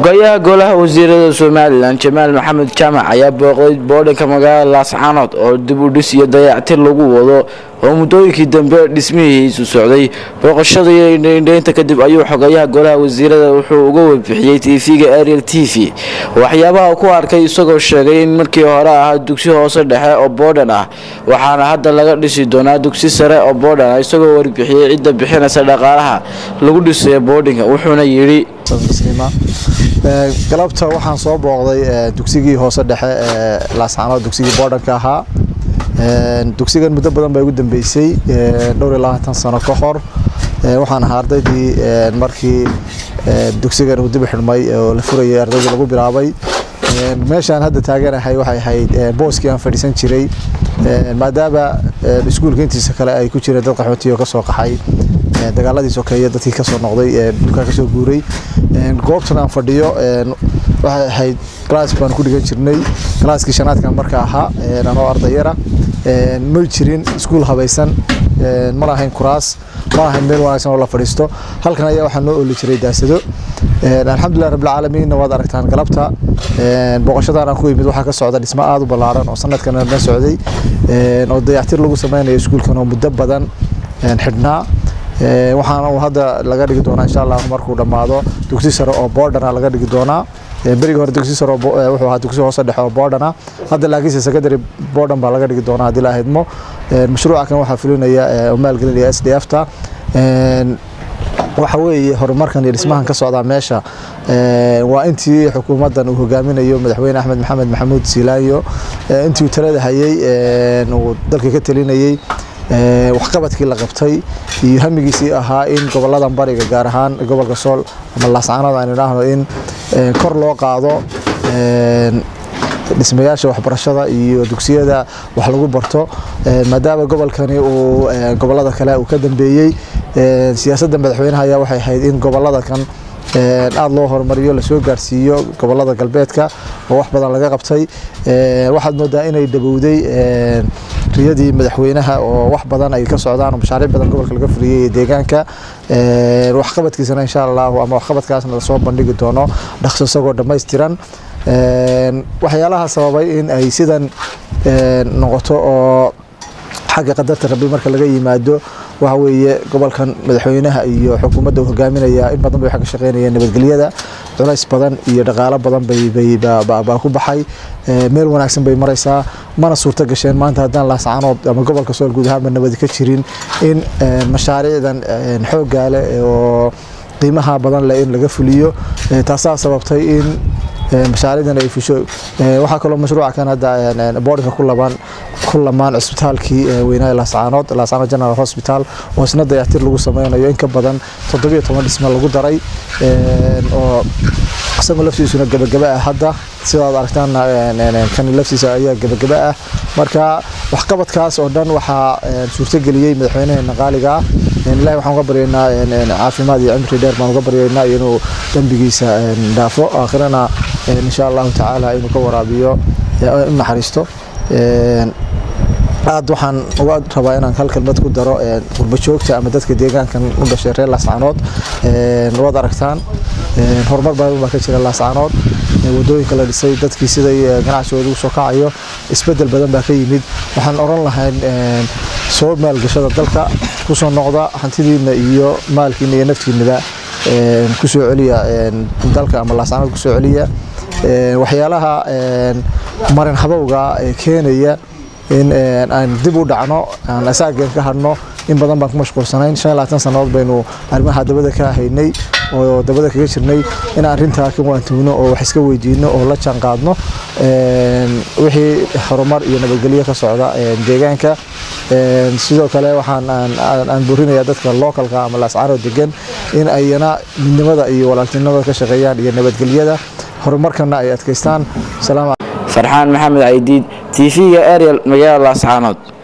xogayaha golaha wasiirada somalilan jamaal maxamed jaamac ayaa booqday boodhanka magaalada laascaanood oo dib u dhis iyo dayactir lagu wado oo muddooyinkii dambe dhismihiisu socday booqashada iyo indhaynta kadib ayuu xogayaha golaha wasiirada wuxuu uga warbixiyey tv-ga ariel t v waxyaabaha ku arkay isagoo sheegay in markii hore ahaa dugsi hoose dhexe oo boodhan ah waxaana hadda laga dhisi doonaa dugsi sare oo boodhan ah isagoo warbixiyey cidda bixinaysa dhaqaalaha lagu dhisayo boodhinka wuxuuna yidhi galabta waxaan soo booqday dugsigii hoose dhexe ee laascaanood dugsigii boodhanka ahaa dugsigan muddo badan baa igu dambeysay dhowr iyo labaatan sano ka hor waxaan ahaa ardaydii markii dugsigan uu dib u xidhmay oo la furayay ardaydii lagu bilaabay meeshaan hadda taaganahay waxay ahayd booskii aan fadhiisan jiray maadaama iskuulka intiisa kale ay ku jireen dad qaxootiyo kasoo qaxay dagaaladii sokeeye dadkii kasoo noqday dhulkaa kasoo guuray goobtan aan fadhiyo waxay ahayd glass baan ku dhigan jirnay galaaskii shanaadkan marka ahaa anoo ardayara ma jirin iskuul habaysan ma lahayn kuraas ma lahayn meel wanaagsan oo la fadhiisto halkan ayaa waxaa noo oli jiray daasado alxamdulilah rabbilcaalamiinna waad aragtaan galabta booqashadan aan ku yimid waxaa ka socda dhismo aada u ballaaran oo sanadkan na socday oo dayactir lagu sameynayo iskuulkan oo muddo badan xidhnaa waxaana uu hadda laga dhigi doonaa insha allah markuu dhammaado dugsi sare oo boodhana laga dhigi doonaa berigi hore dugsi sare wuxuu ahaa dugsi hoose dhexe oo boodhana hadda laakiinse secondary boodhan baa laga dhigi doonaa haddii la ahidmo mashruuca kan waxaa fulinaya oo maalgelinaya s d f ta waxa weeye horumarkan iyo dhismahan ka socdaa meesha waa intii xukuumaddan uu hogaaminayo madaxweyne axmed maxamed maxamuud siilaanyo intii uu talada hayey uu dalka ka talinayey waxqabadkii la qabtay iyo hamigiisii ahaa in goboladan bariga gaar ahaan gobolka sool ama laascaanood aan idhaahno in kor loo qaado dhismayaasha waxbarashada iyo dugsiyada wax lagu barto maadaama gobolkani uu gobolada kale uu ka dambeeyey siyaasadda madaxweynaha ayaa waxay ahayd in gobolada kan aada loo horumariyo lasoo gaarsiiyo gobolada galbeedka oo wax badan laga qabtay waxaad moodaa inay dhabowday riyadii madaxweynaha oo wax badan ay ka socdaan oo mashaariic badan gobolka laga fuliyey ee deegaanka waxqabadkiisana insha allahu ama waxqabadkaasna lasoo bandhigi doono dhaqso isagoo dhammaystiran waxyaalaha sababay in ay sidan noqoto oo xagga qadarta rabbi marka laga yimaado waxa weeye gobolkan madaxweynaha iyo xukuumadda uu hogaaminaya in badan bay ka shaqeynayeen nabadgelyada culays badan iyo dhaqaalo badan baa ku baxay meel wanaagsan bay maraysaa mana suurto gasheen maanta haddaan laascaanood ama gobolka sool guud ahaanba nabadi ka jirin in mashaariicdan xooggaa leh oo qiimaha badan leh in laga fuliyo taasaa sababtay in mashaariicdan ay fusho waxaa kaloo mashruuca kan hadda boodhinka ku laban ku lamaan cisbitaalkii weynaa laascaanood laascaanood general hospital oo isna dayactir lagu sameynayo in ka badan toddobiyo toban dhisme lagu daray oo isagoo laftiisuna gabagaba ah hadda sidaad aragtaan kan laftiisa ayaa gabagaba ah marka waxqabadkaas oo dhan waxaa suurtageliyey madaxweynaheena qaaliga ah ilahi waxaan uga baryaynaa caafimaad iyo cimri dheer baan uga baryaynaa inuu dembigiisa dhaafo aakhirana insha allahu tacaala inuu ka waraabiyo u naxariisto aad waxaan uga rabaa inaan hal kelmad ku daro qurbo joogta ama dadka deegaankan u dhashay reer laascaanood waad aragtaan horumar badan baa ka jira laascaanood wadooyinka la dhisay dadkii siday ganacsigooda ugu soo kacayo isbedel badan baa ka yimid waxaan oran lahayn soo maalgashada dalka kusoo noqda hantidiina iyo maalkiina iyo naftiinaba kusoo celiya dalka ama laascaanood kusoo celiya waxyaalaha marin habowga keenaya in aan dib u dhacno aan asaageen ka hadhno in badan baan ku mashquulsanayn shan iyo labaatan sannadood baynu arrimaha dabada ka haynay oo dabada kaga jirnay in arrintaa ka waantuugno oo wax iska weydiino oo la jaan qaadno wixii horumar iyo nabadgelyo ka socda deegaanka sidoo kale waxaan aan burinayaa dadka localka ama laascaanood degan in ayna midnimada iyo walaaltinimada ka shaqeeyaan iyo nabadgelyada horumarkana ay adkaystaan farxaan maxamed caydiid tv-ga ariel magaalada laascaanood